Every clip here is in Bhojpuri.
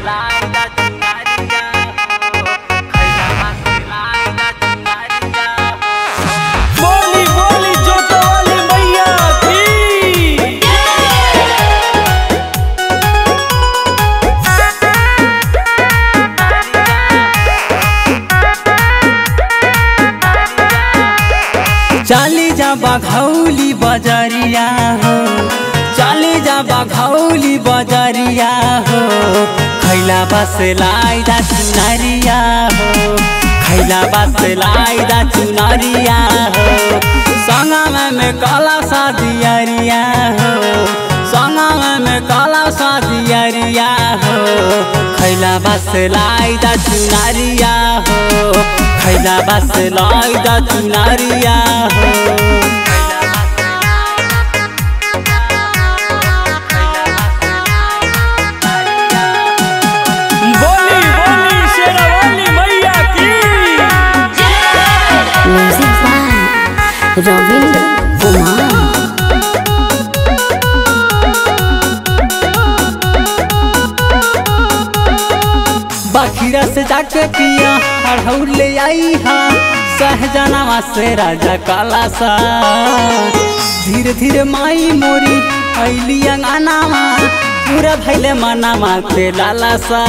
लाइला चुनरिया हो खैला से लाइला चुनरिया हो बोली बोली जोतवाली मैया की चाली जा बघौली बजरिया हो चाली जा बघौली बजरिया हो खैला बस लाइदा चुनरिया हो खैला बस लाइदा चुनरिया हो संगम में काला सादियरिया हो संगम में काला सादियरिया हो खैला बस लाइदा चुनरिया हो खैला बस लाइदा चुनरिया हो बोली बोली शेरवाली मैया की Music by Ravindra Kumar. बखीरा से जाके पिया अढ़ौर ले आई हाँ सहजनावा से राजा काला सा धीरे धीरे माई मोरी अली अंगनावा पूरा भैले मनावा के लाला सा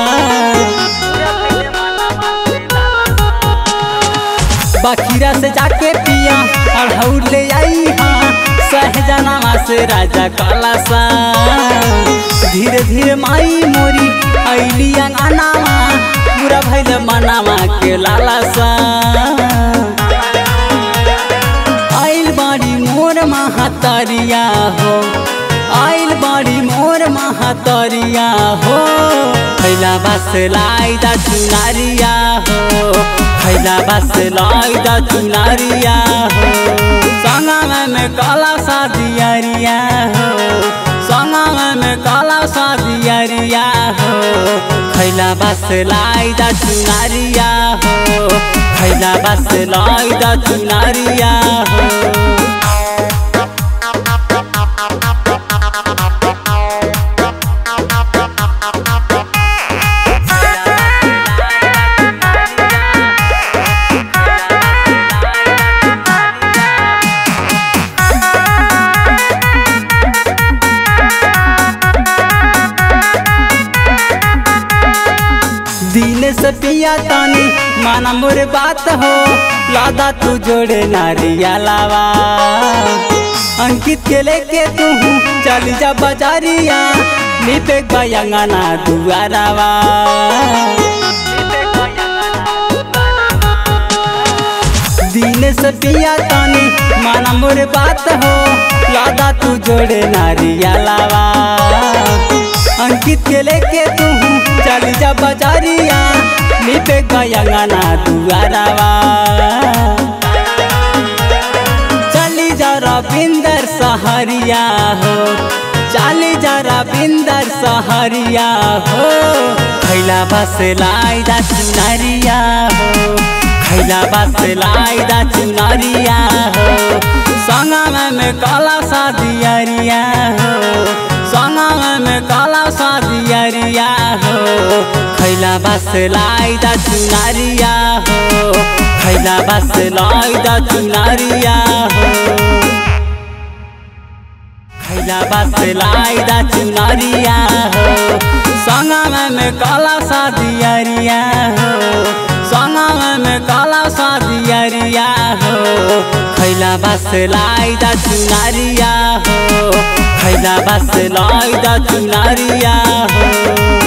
बखीरा से जाके पिया अढ़ौर ले आई हाँ सहजनावा से राजा काला सा धीरे धीरे माई मोरी अली अंगनावा पूरा भैले मनावा के लाला सा आइल बाड़ी मोर महातरिया हो आइल बाड़ी मोर महातरिया हो खैला बस लाइदा चुनारिया हो खैला बस लाइदा चुनारिया हो संगम में काला सादियरिया हो संगम में काला सादियरिया हो खैला बस लाइदा चुनारिया हो खैला बस लाइदा चुनारिया हो दिन से पिया तानी माना मोर बात हो लादा तू जोड़े नारिया लावा अंकित के लेके तू चल जा बाजारिया निपे बयंगना दुआरावा दिन से पिया तानी माना मोर बात हो लादा तू जोड़े नारिया लावा अंकित के लेके तू चल जा बाजारिया निपे गयंगना दुआरावा चली जा रविंदर सहरिया हो चली जा रविंदर सहरिया हो खैला बस लाइदा चुनरिया हो खैला बस लाइदा चुनरिया हो संगम में काला सादियरिया हो संगम में काला सादियरिया हो खैला बस लाइदा चुनरिया हो खैला बस लाइदा चुनरिया हो खैला बस लाइदा चुनरिया हो संगम में काला सादियरिया हो संगम में काला सादियरिया हो खैला बस लाइदा चुनरिया हो खैला बस लाइदा चुनरिया हो